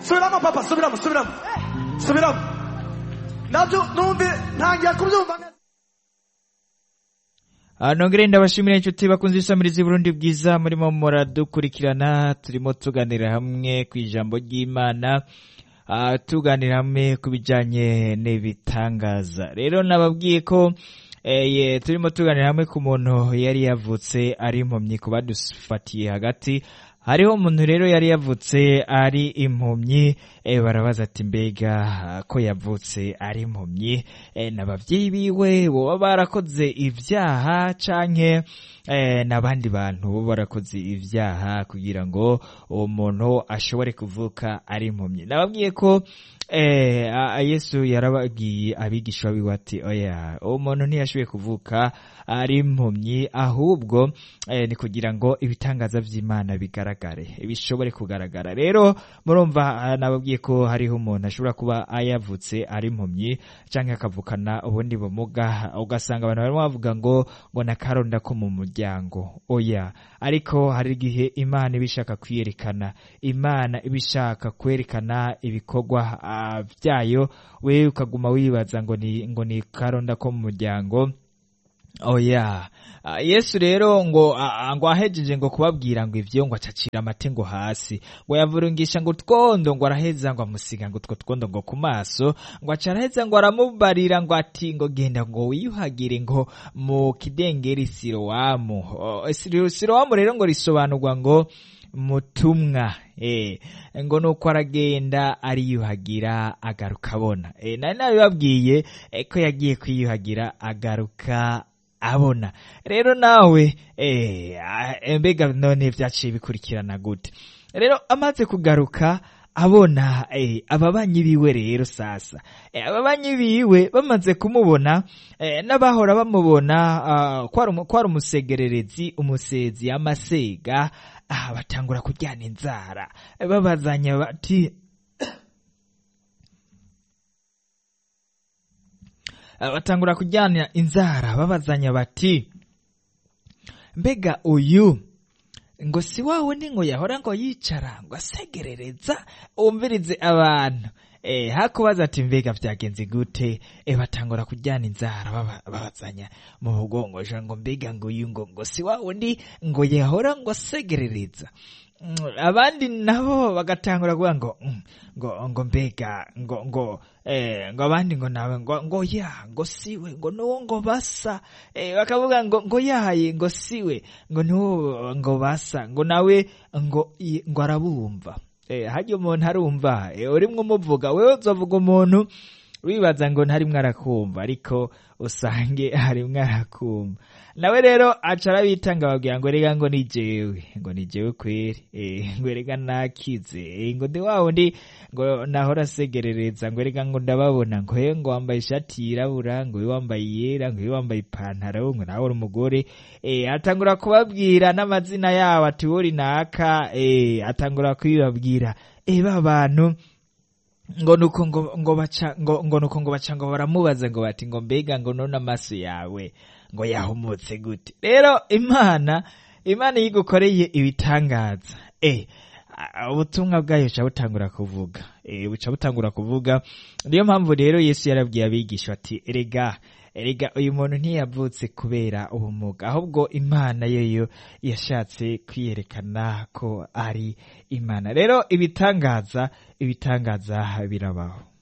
subiramo papa subiramo subiramo subiramo nabyo numve ntangiye kubyumva neza Ah, nongere ndabashimira inshuti bakunze isamirizi Burundi bwiza murimo muradukurikirana turimo tuganira hamwe ku ijambo ry'Imana ah, tuganira hamwe ku bijanye n'ibitangaza rero nababwiye ko eh, ye, turimo tuganira hamwe ku muntu yari yavutse ari impumyi ku badufatiye hagati hariho umuntu rero yari yavutse ari impumyi eh, barabaza ati mbega ah, ko yavutse ari impumyi eh, n'abavyeyi biwe boba barakoze ivyaha canke eh, n'abandi bantu bo barakoze ivyaha kugira ngo uwo muntu ashobore kuvuka ari impumyi nababwiye ko eh, a- a- yesu yarababwiye abigishwa biwe ati oya uwo muntu ntiyashoboye kuvuka ari impumyi ahubwo eh, ni kugira ngo ibitangaza vy'imana bigaragare bishobore kugaragara rero murumva ah, nababwiye ko hariho umuntu ashobora kuba ayavutse ari impumyi canke akavukana ubundi bumuga ugasanga abantu barimo bavuga ngo ngo nakaronda ko mu muryango oya ariko hari igihe imana iba ishaka kwiyerekana imana iba ishaka kwerekana ibikorwa ah, vyayo wewe ukaguma wibaza ngo ni ngo ni karonda ko mu muryango oya Ah, yesu rero ngo ah, ngo ahejeje ngo kubabwira ngo ivyo ngo acacira amate ngo hasi ngo yavurungisha ngo utwondo ngo araheza ngo amusiga ngo utwo twondo ngo ku maso ngo aca araheza ngo aramubarira ngo ati ngo genda ngo wiyuhagire ngo mu kidengeri sirowamu Oh, Siro- sirowamu rero ngo risobanurwa ngo mutumwa eh ngo nuko aragenda ariyuhagira agaruka abona eh nari nabibabwiye eh, ko yagiye kwiyuhagira agaruka abona rero nawe eh ah, mbega none vyaciye bikurikirana gute rero amaze kugaruka abona eh, ababanyi biwe rero sasa eh, ababanyi biwe bamaze kumubona eh, n'abahora bamubona ah, kwari umu- kwari umusegererezi umusezi amasega ah, batangura kuryana inzara Eh, babazanya bati Ah, batangura kujyana inzara babazanya bati mbega uyu ngo si wa wundi ngo yahora ngo yicara ngo asegerereza wumvirize abantu eh hakubaza ati mbega vyagenze gute eh batangura kujyana inzara baba- babazanya mu mugongo ja ngo mbega ngo uyu ngo ngo si wa wundi ngo yahora ngo asegerereza Mm, abandi nabo bagatangura kuvuga ngo mm, ngo ngo mbega ngo ngo eh ngo abandi ngo nawe ngo ngo ya ngo siwe ngo nuwo ngo basa eh bakavuga ngo ngo yaye ngo siwe ngo nuwo ngo basa ngo nawe ngo i- ngo arabumva eh hajya umuntu arumva eh urimwo umuvuga wewe uzovuga umuntu wibaza ngo ntarimwo arakumva ariko usange harimwo arakumva nawe rero aca arabitanga babwira ngo rega ngo ni jewe ngo ni jewe kweri eh, ngo rega nakize eh, ngo ndi wa wundi ngo nahora asegerereza ngo rega ngo ndababona ngo he ngo wambaye ishati yirabura ngo we wambaye iyera ngo we wambaye ipantaro ngo nawe uri umugore eh, atangura kubabwira n'amazina yabo ati wori naka eh, atangura kubibabwira eh, ba bantu ngo nuko ngo ngo baca ngo ngo nuko ngo baca ngo baramubaza ngo bati ngo mbega ngo none amaso yawe ngo yahumutse gute rero imana imana yigukoreye ibitangaza eh a- ubutumwa bwayo buca butangura kuvuga eh buca butangura kuvuga niyo mpamvu rero yesu yarabwiye abigisha ati erega erega uyu muntu ntiyavutse kubera ubumuga ahubwo imana yoyo yashatse kwiyerekana ko ari imana rero ibitangaza ibitangaza birabaho